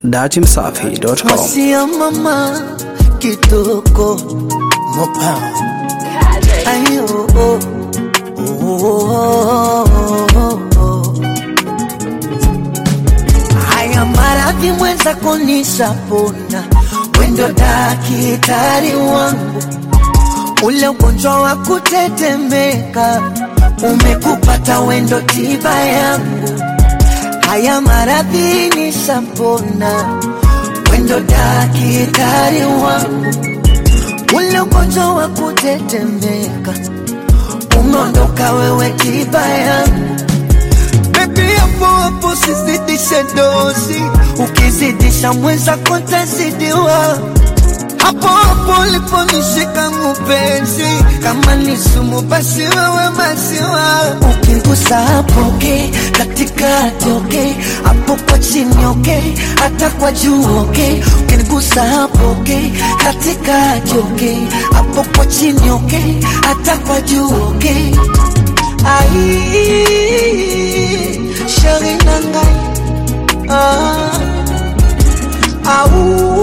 datimsafi.com. Masia mama kitoko mopa ayo oh, oh, oh, oh, oh. Haya maradhi mwenza kunishapona, wendo dakitari wangu, ule ugonjwa wa kutetemeka umekupata, wendo tiba yangu. Haya maradhi nishapona, wendo dakitari wangu, ule ugonjwa wa kutetemeka umeondoka, wewe tiba yangu. Baby, hapo hapo sizidishe dozi, ukizidisha mwenzako ntazidiwa. Hapo hapo uliponishika mpenzi, kama ni sumu basi wewe maziwa. Ukigusa hapo okay, katikati okay, hapo kwa chini okay, hata kwa juu okay. Ukinigusa hapo okay, katikati okay, hapo kwa chini okay, hata kwa juu okay. Ai, shari nangai ah, au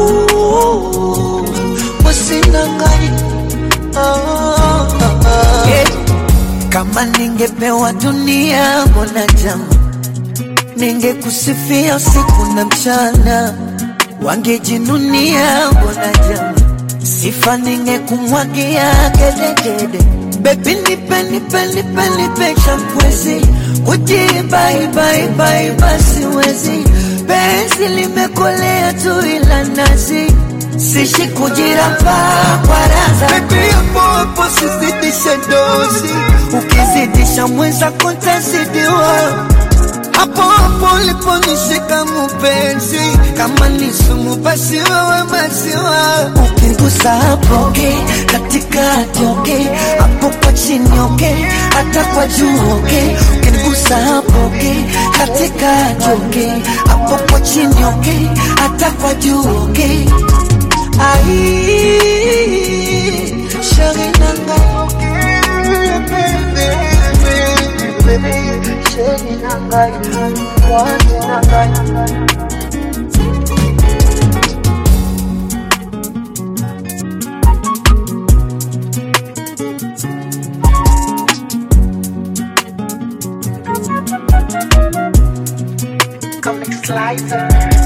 mwasi nangai ah, ah, yeah. Kama ningepewa dunia mbona jama, ningekusifia usiku na mchana, wangejinunia mbona jama, sifa ningekumwagia gedegede. Baby nipe nipe nipe nipe champwezi, kujibaibai basi wezi, penzi limekolea tu ila nazi sishi kujiramba kwa raza. Baby hapo hapo sizidishe dozi, ukizidisha mwenzako ntazidiwa hapo hapo uliponishika mpenzi, kama ni sumu basi wewe maziwa. Ukigusa hapo okay, katikati okay, hapo kwa chini okay, hata kwa juu okay. Ukigusa hapo okay, katikati okay, hapo kwa chini okay, hata kwa juu okay. Ai, shari nanga shari nanga wani nanga Comic Slicer.